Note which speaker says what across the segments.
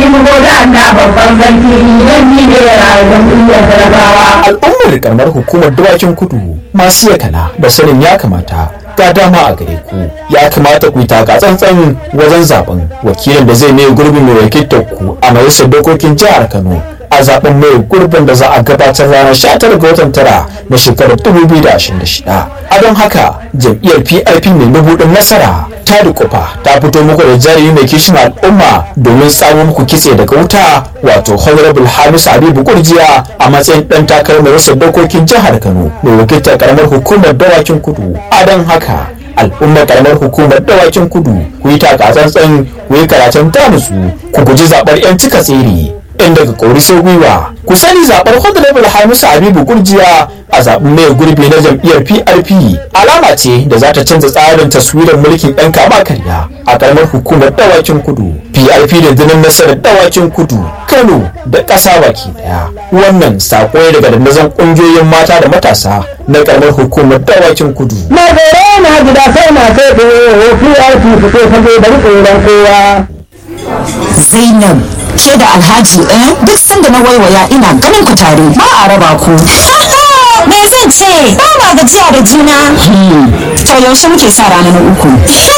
Speaker 1: bugo da Allah babban sarki yan ni ne rayuwar duniyar talakawa.
Speaker 2: al'ummar karamar hukumar dawakin kudu masu yakana da sanin ya kamata ga dama a gare ku ya kamata ku yi taka tsantsan wajen zaben wakilin da zai mai gurbin mai wakiltar ku a majalisar dokokin jihar kano a zaben mai gurbin da za a gabatar ranar 19 ga watan tara na shekarar 2026 a don haka jam'iyyar pip mai mabuɗin nasara ta dukufa ta fito muku da jarumi mai kishin al'umma domin samun muku kitse daga wuta wato honorable hamisu habibu kurjiya a matsayin dan takarar majalisar dokokin jihar kano mai wakiltar karamar hukumar dawakin kudu a don haka al'ummar karamar hukumar dawakin kudu ku yi takatsantsan ku yi karatun tamusu ku guji zaɓar 'yan cika tsere in daga kori sai gwiwa ku sani zaɓar honorable hamisu habibu kurjiya a zaɓen mai gurbi na jam'iyyar prp alama ce da za ta canza tsarin taswirar mulkin ɗan kama karya a ƙaramar hukumar dawakin kudu prp da dinin nasarar dawakin kudu kano da ƙasa baki ɗaya wannan saƙo ne daga dandazon ƙungiyoyin mata da matasa na ƙaramar hukumar dawakin kudu
Speaker 1: Na gore na gida sai na sai ko PRP fito fage da tsoron kowa.
Speaker 3: Zainab ke da Alhaji eh duk sanda na waiwaya ina ganin ku tare ba a raba ku. Me zan ce ba ma gajiya da juna. To yaushe muke sa rana na uku.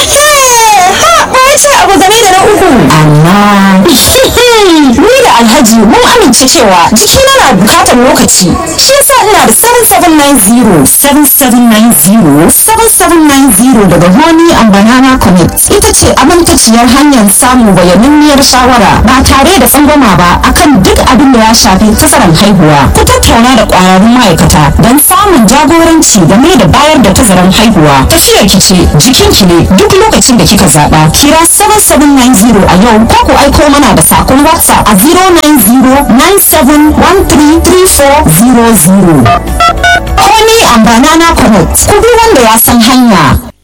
Speaker 3: Ha ba ce abu game da na uku. Amma ni da Alhaji mun amince cewa jikina na bukatar lokaci. Shi yasa ina da 7790 7790 7790 daga Honey and Banana Connect. Ita ce amintaciyar hanyar samun bayananniyar shawara ba tare da tsangwama ba akan duk abin da ya shafi tazarar haihuwa. Ku tattauna da ƙwararrun ma'aikata don samun jagoranci game da bayar da tazarar haihuwa. Tafiyar ki ce jikinki ne duk lokacin da kika zaɓa. Kira 7790 a yau ko ku aiko mana da sakon WhatsApp a 09097133400. Honey and Banana Connect. Ku bi wanda ya san hanya.